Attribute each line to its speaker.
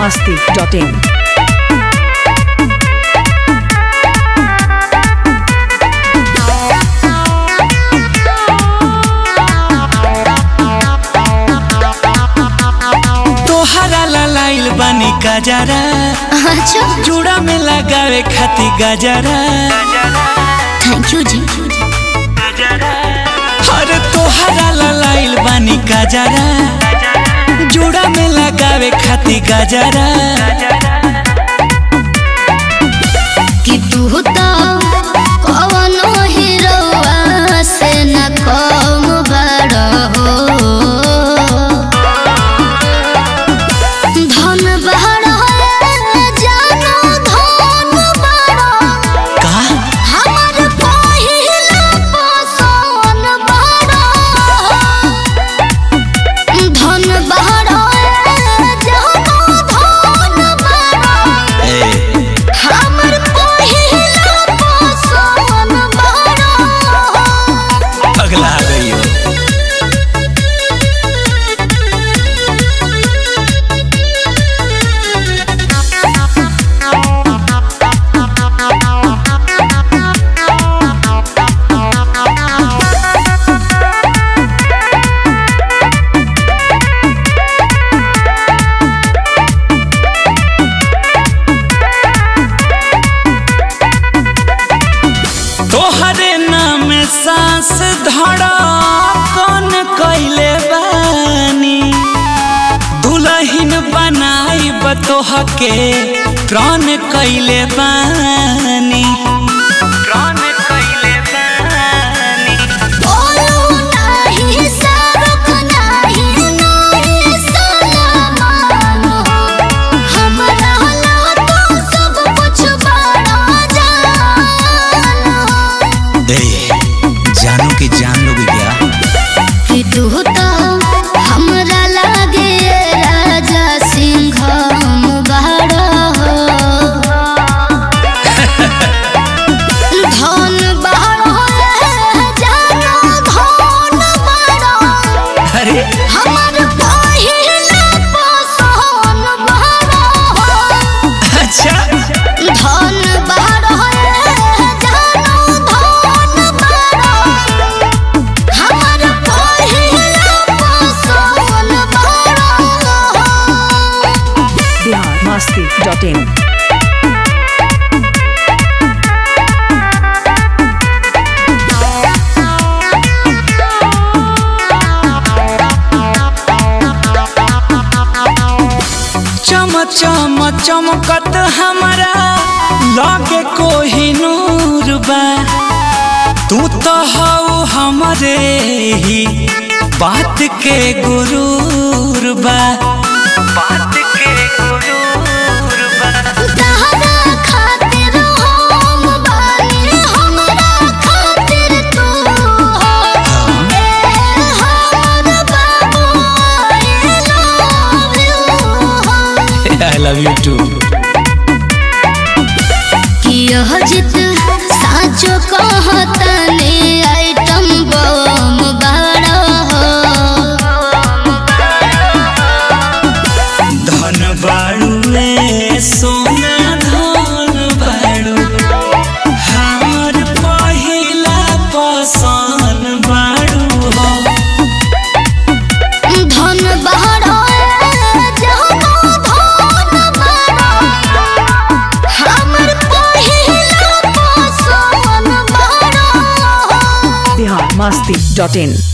Speaker 1: masti.in.
Speaker 2: तोहरा लाइल बानी गजरा
Speaker 3: अच्छा
Speaker 2: जुड़ा में लगावे खाती गजरा
Speaker 3: थैंक यू जी
Speaker 2: अरे तोहरा लाइल बानी गजरा जुड़ा में लगावे खाती गजरा
Speaker 3: कि तू तो कवनो हीरोआ से न कम बड़ हो धन बड़ जानो धन बड़
Speaker 2: का
Speaker 3: हमर पहिला पसोन बड़ धन बड़ जानो धन बड़
Speaker 2: ए,
Speaker 3: हमर पहिला पसंद बड़ा
Speaker 2: पगला गई हो तोहरे नाम सांस धड़ा कौन कैले बानी दुलहिन बनाई बतोह के प्राण कैले बानी प्राण कैले बानी
Speaker 3: बोलू नाही सरुक नाही नाही सलामान हमरा ला तो सब कुछ बड़ा जान
Speaker 2: ए, जानो कि जान लोगे क्या
Speaker 3: कि तू तो हमरा लागे राजा सिंह बड़ा हो धन बड़ा जानो धन बड़ा
Speaker 2: अरे
Speaker 3: हमर पहिला पसंद बड़ा
Speaker 2: अच्छा
Speaker 3: धन बड़ा जानो धन बड़ा हमर पहिला पसंद बड़ा
Speaker 1: Bihar masti.in.
Speaker 2: चम चम चमकत हमारा लागे कोही नूर बा तू तो हऊ हमरे ही बात के गुरूर बा बात के गुरूर बा
Speaker 3: तहरा खातिर हम बानी हमरा खातिर तू हो ए हमर बाबू I love you
Speaker 2: I love you too
Speaker 3: कि यह जित साचो कहतने आइटम बम बड़ा हो
Speaker 2: धन बाड़ू रे सोना धन बाड़ू हमर पहिला पसंद बाड़ू हो
Speaker 3: धन बड़ा जानो धन बड़ा हमर पहिला पसंद बड़ा
Speaker 1: Bihar masti.in.